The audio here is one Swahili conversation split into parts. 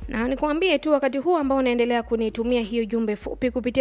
na nikuambie tu wakati huu ambao unaendelea kunitumia hiyo jumbe fupi kupitia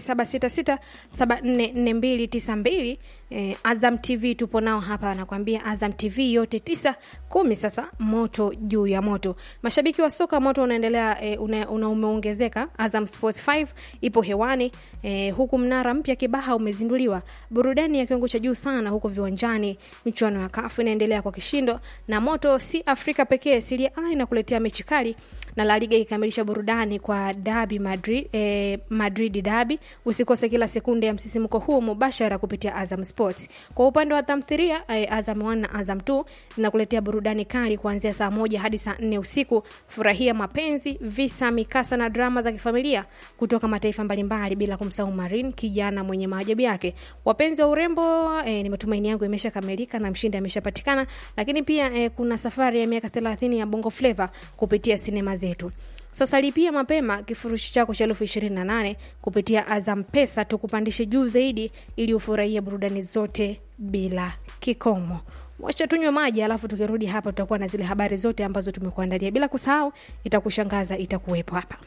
0766744292 eh, Azam TV tupo nao hapa, nakwambia Azam TV yote tisa kumi, sasa moto juu ya moto. Mashabiki wa soka, moto unaendelea eh, una, una umeongezeka. Azam Sports 5 ipo hewani eh, huku mnara mpya Kibaha umezinduliwa, burudani ya kiwango cha juu sana huko viwanjani. Michuano ya kafu inaendelea kwa kishindo, na moto si Afrika pekee, Serie A inakuletea mechi kali na La Liga ikikamilisha burudani kwa Dabi Madrid, eh, Madrid Dabi. Usikose kila sekunde ya msisimko huu mubashara kupitia Azam Sports. Kwa upande wa tamthilia eh, Azam 1 na Azam 2 zinakuletea burudani kali kuanzia saa moja hadi saa nne usiku. Furahia mapenzi, visa, mikasa na drama za kifamilia kutoka mataifa mbalimbali, bila kumsahau Marin, kijana mwenye maajabu yake. Wapenzi wa urembo, eh, ni matumaini yangu imeshakamilika na mshindi ameshapatikana, lakini pia eh, kuna safari ya miaka 30 ya Bongo Flava kupitia sinema zetu. Sasa lipia mapema kifurushi chako cha elfu ishirini na nane kupitia Azam Pesa, tukupandishe juu zaidi ili ufurahie burudani zote bila kikomo. Wacha tunywe maji, alafu tukirudi hapa tutakuwa na zile habari zote ambazo tumekuandalia, bila kusahau itakushangaza itakuwepo hapa.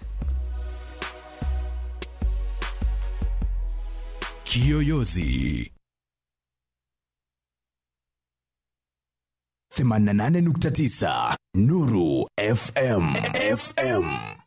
Kiyoyozi 88.9 Nuru FM FM